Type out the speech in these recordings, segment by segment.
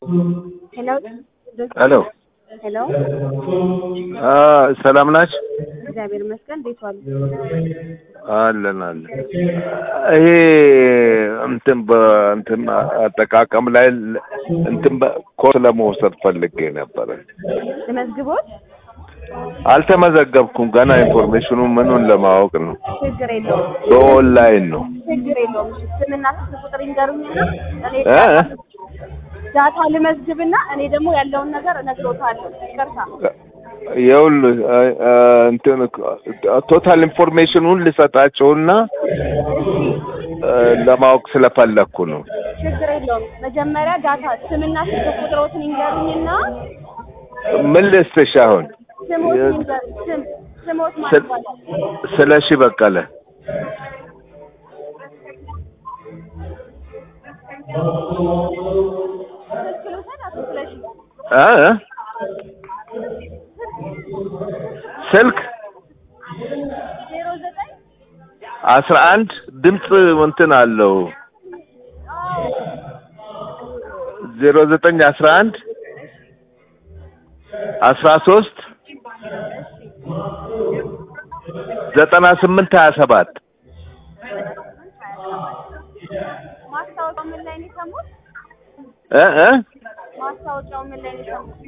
ሄሎ ሄሎ ሄሎ፣ አ ሰላም ናችሁ? እግዚአብሔር ይመስገን። እንዴት ዋሉ? አለን አለን። ይሄ እንትን በእንትን አጠቃቀም ላይ ል- እንትን ኮርስ ለመውሰድ ፈልጌ ነበረ። ልመዝግቦት? አልተመዘገብኩም ገና ኢንፎርሜሽኑ ምኑን ለማወቅ ነው። ችግር የለውም በኦንላይን ነው። ችግር የለውም። እሺ፣ ስምና ስልክ ቁጥር ይንገሩኝና እኔ እ? ዳታ ልመዝግብና እኔ ደግሞ ያለውን ነገር እነግሮታለሁ። ይቅርታ። ይኸውልህ እ- እ እንትን ቶታል ኢንፎርሜሽኑን ልሰጣቸውና እ ለማወቅ ስለፈለግኩ ነው። ችግር የለውም። መጀመሪያ ዳታ ስምና ስልክ ቁጥሮትን ይንገሩኝና ምን ልስጥሽ አሁን? ስሞት የ- ይንገሩኝ። ስም ስሞት ማለት ስለ- ነው። ስለሺ በቀለ ስልክ ልውሰድ አቶ ስለሺ? እ? ስልክ ዜሮ ዘጠኝ አስራ አንድ ድምፅ እንትን አለው ዜሮ ዘጠኝ አስራ አንድ አስራ ሶስት ዘጠና ስምንት ሀያ ሰባት ማስታወቂያው ምን ላይ ነው የሰሙት? እ እ ማስታወቂያው ምን ላይ ነው የሰሙት?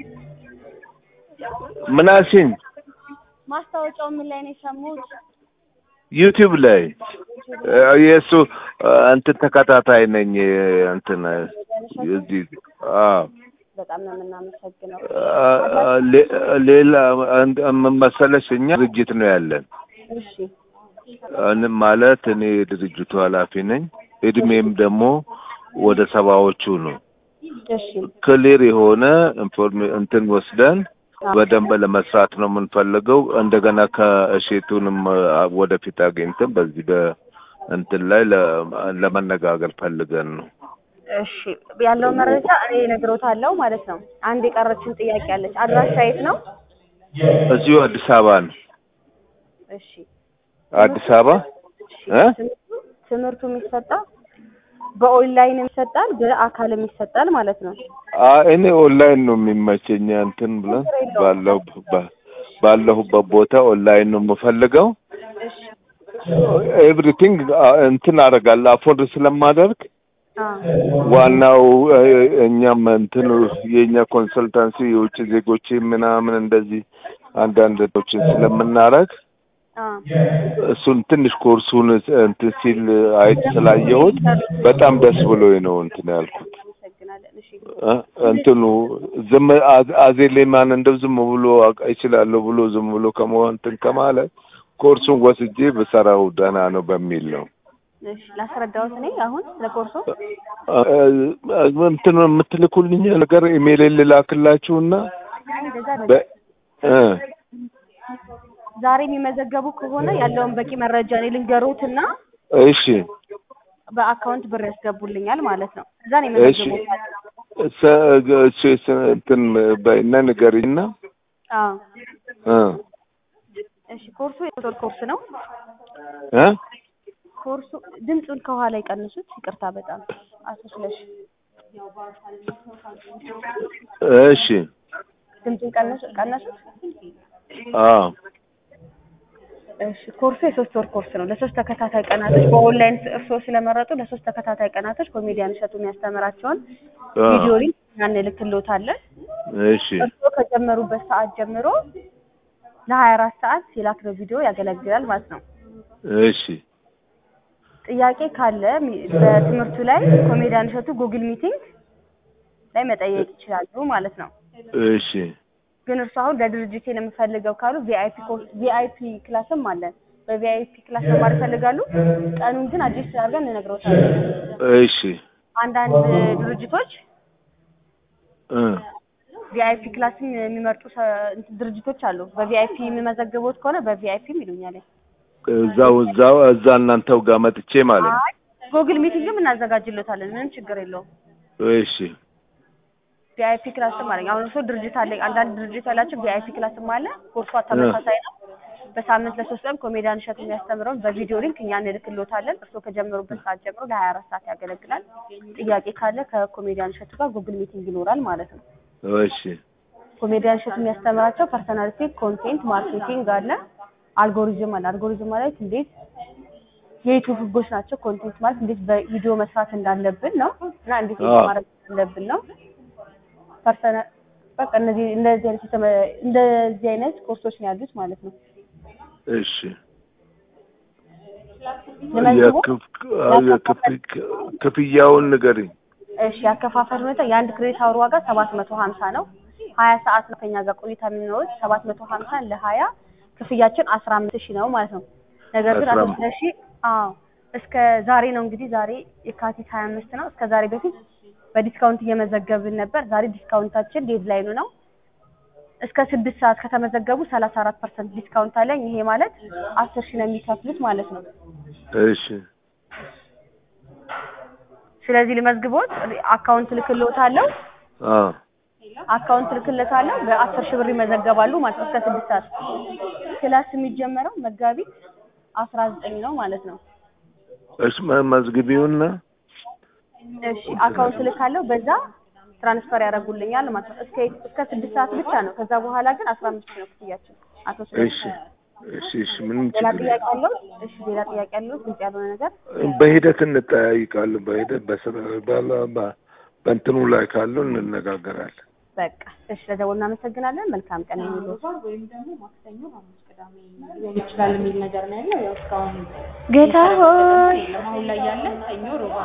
ምን አልሽኝ? ማስታወቂያው ምን ላይ ነው የሰሙት? ዩቲዩብ ላይ እ የእሱ እ እንትን ተከታታይ ነኝ እንትን እዚህ አዎ በጣም ነው የምናመሰግነው። አ- ሌ- ሌላ አንድ- ምን መሰለሽ እኛ ድርጅት ነው ያለን እሺ እኔ ማለት እኔ የድርጅቱ ኃላፊ ነኝ። እድሜም ደግሞ ወደ ሰባዎቹ ነው። እሺ ክሊር የሆነ ኢንፎርሜ እንትን ወስደን በደንብ ለመስራት ነው የምንፈልገው። እንደገና ከእሼቱንም አ፣ ወደፊት አግኝተን በዚህ በእንትን ላይ ለ- ለመነጋገር ፈልገን ነው። እሺ ያለው መረጃ እኔ እነግሮታለሁ ማለት ነው። አንድ የቀረችን ጥያቄ አለች። አድራሻ የት ነው? እዚሁ አዲስ አበባ ነው። እሺ አዲስ አበባ እ ትምህርቱ ትምህርቱ የሚሰጠው በኦንላይን ይሰጣል፣ በአካልም ይሰጣል ማለት ነው። አ እኔ ኦንላይን ነው የሚመቸኝ። እንትን ብለን ባለው ባ- ባለሁበት ቦታ ኦንላይን ነው የምፈልገው። እሺ ኤቭሪቲንግ እንትን አደርጋለሁ አፎርድ ስለማደርግ አ ዋናው እ፣ እኛም እንትን የእኛ ኮንሰልታንሲ የውጭ ዜጎች ምናምን እንደዚህ አንዳንድ ቶችን ስለምናረግ አ እሱን ትንሽ ኮርሱን እንትን ሲል አይት ስላየሁት በጣም ደስ ብሎኝ ነው እንትን ያልኩት። አመሰግናለን። እሺ እ፣ እንትኑ ዝም አዝ- አዜሌማን እንደው ዝም ብሎ አውቃ- እችላለሁ ብሎ ዝም ብሎ ከመሆን እንትን ከማለት ኮርሱን ወስጄ ብሰራው ደህና ነው በሚል ነው። እሺ ላስረዳዎት እኔ አሁን ለኮርሱ እ፣ እ፣ እንትን የምትልኩልኝ ነገር ኢሜል ልላክላችሁና እንደዛ አይደለም። በ እ ዛሬ የሚመዘገቡ ከሆነ ያለውን በቂ መረጃ እኔ ልንገሮትና እሺ በአካውንት ብር ያስገቡልኛል ማለት ነው። እዛ ነው እሺ የመዘገቡት። ሰ- እሺ ስ- እንትን በይና ንገሪና አዎ እ እሺ ኮርሱ የሶስት ወር ኮርስ ነው። እ ኮርሱ ድምፁን ከኋላ ይቀንሱት። ይቅርታ በጣም አቶ ስለሽ እሺ ድምፁን ቀነሱ ቀነሱት። አዎ እሺ ኮርሱ የሶስት ወር ኮርስ ነው። ለሶስት ተከታታይ ቀናቶች በኦንላይን እርስዎ ስለመረጡ ለሶስት ተከታታይ ቀናቶች ኮሜዲያን እሸቱ የሚያስተምራቸውን አ፣ ቪዲዮ ሊንክ እንልክልዎታለን። እሺ እርስዎ ከጀመሩበት ሰዓት ጀምሮ ለሀያ አራት ሰዓት የላክነው ቪዲዮ ያገለግላል ማለት ነው። እሺ ጥያቄ ካለ ሚ- በትምህርቱ ላይ ኮሜዲያን እሸቱ ጉግል ሚቲንግ ላይ መጠየቅ ይችላሉ ማለት ነው። እሺ ግን እርሱ አሁን ለድርጅቴ ነው የምፈልገው ካሉ ቪአይፒ ቪአይፒ ክላስም አለን። በቪአይፒ ክላስ መማር ይፈልጋሉ። ቀኑን ግን አዲስ አድርገን እንነግረውታለን። እሺ አንዳንድ ድርጅቶች እ ቪአይፒ ክላስም የሚመርጡ ሰ- እንትን ድርጅቶች አሉ። በቪአይፒ የሚመዘግቡት ከሆነ በቪአይፒም ይሉኛል። እዛው እዛው እዛ እናንተው ጋር መጥቼ ማለት ነው። አይ ጉግል ሚቲንግም እናዘጋጅሎታለን። ምንም ችግር የለውም። እሺ ቪአይፒ ክላስም አለኝ። አሁን እሱ ድርጅት አለ። አንዳንድ ድርጅት ያላቸው ቪአይፒ ክላስም አለ። ኮርሷ ተመሳሳይ ነው። በሳምንት ለሶስት ቀን ኮሜዲያን እሸቱ የሚያስተምረውን በቪዲዮ ሊንክ እኛ እንልክሎታለን። እርስዎ ከጀመሩበት ሰዓት ጀምሮ ለሀያ አራት ሰዓት ያገለግላል። ጥያቄ ካለ ከኮሜዲያን እሸቱ ጋር ጉግል ሚቲንግ ይኖራል ማለት ነው። እሺ ኮሜዲያን እሸቱ የሚያስተምራቸው ፐርሰናሊቲ፣ ኮንቴንት ማርኬቲንግ አለ፣ አልጎሪዝም አለ። አልጎሪዝም ማለት እንዴት የዩቱብ ህጎች ናቸው። ኮንቴንት ማለት እንዴት በቪዲዮ መስራት እንዳለብን ነው እና እንዴት አዎ። ማድረግ እንዳለብን ነው። ፐርሰናል በቃ እነዚህ እንደዚህ አይነት የተመ- እንደዚህ አይነት ኮርሶች ነው ያሉት ማለት ነው። እሺ ለመዝግቦ የክፍ- የክፍ- ክፍያውን ንገሪኝ። እሺ ያከፋፈል ሁኔታ የአንድ ክሬዲት አወር ዋጋ ሰባት መቶ ሀምሳ ነው። ሀያ ሰዓት ነው ከኛ ጋር ቆይታ የሚኖሩት ሰባት መቶ ሀምሳ ለሀያ ክፍያችን አስራ አምስት ሺህ ነው ማለት ነው። ነገር ግን አቶ 15 ስለሺ አዎ እስከ ዛሬ ነው እንግዲህ ዛሬ የካቲት ሀያ አምስት ነው። እስከ ዛሬ በፊት በዲስካውንት እየመዘገብን ነበር። ዛሬ ዲስካውንታችን ዴድላይኑ ነው። እስከ ስድስት ሰዓት ከተመዘገቡ ሰላሳ አራት ፐርሰንት ዲስካውንት አለኝ። ይሄ ማለት አስር ሺህ ነው የሚከፍሉት ማለት ነው። እሺ ስለዚህ ልመዝግቦት አካውንት ልክልዎታለሁ አዎ አካውንት ልክለታለሁ በአስር ሺህ ብር ይመዘገባሉ ማለት ነው። እስከ ስድስት ሰዓት ክላስ የሚጀመረው መጋቢት አስራ ዘጠኝ ነው ማለት ነው። እሺ መ- መዝግቢውና እሺ አካውንት ልካለሁ በዛ ትራንስፈር ያደርጉልኛል ማለት ነው። እስከ እስከ ስድስት ሰዓት ብቻ ነው። ከዛ በኋላ ግን አስራ አምስት ሺህ ነው ክፍያችን። አቶ እሺ ስለሺ እሺ እሺ ምንም ሌላ ችግር ጥያቄ አለው? እሺ ሌላ ጥያቄ አለው? ግልጽ ያልሆነ ነገር በሂደት እንጠያይቃለን። በሂደት በስራ ባላ በ- በእንትኑ ላይ ካለው እንነጋገራለን። በቃ እሺ፣ ለደወል እናመሰግናለን። መልካም ቀን የሚሉት ወይም ደግሞ ማክሰኞ፣ ሐሙስ፣ ቅዳሜ ሊሆን ይችላል የሚል ነገር ነው ያለው። ያው እስካሁን ጌታ ሆይ የለም። አሁን ላይ ያለ ሰኞ፣ ሮባ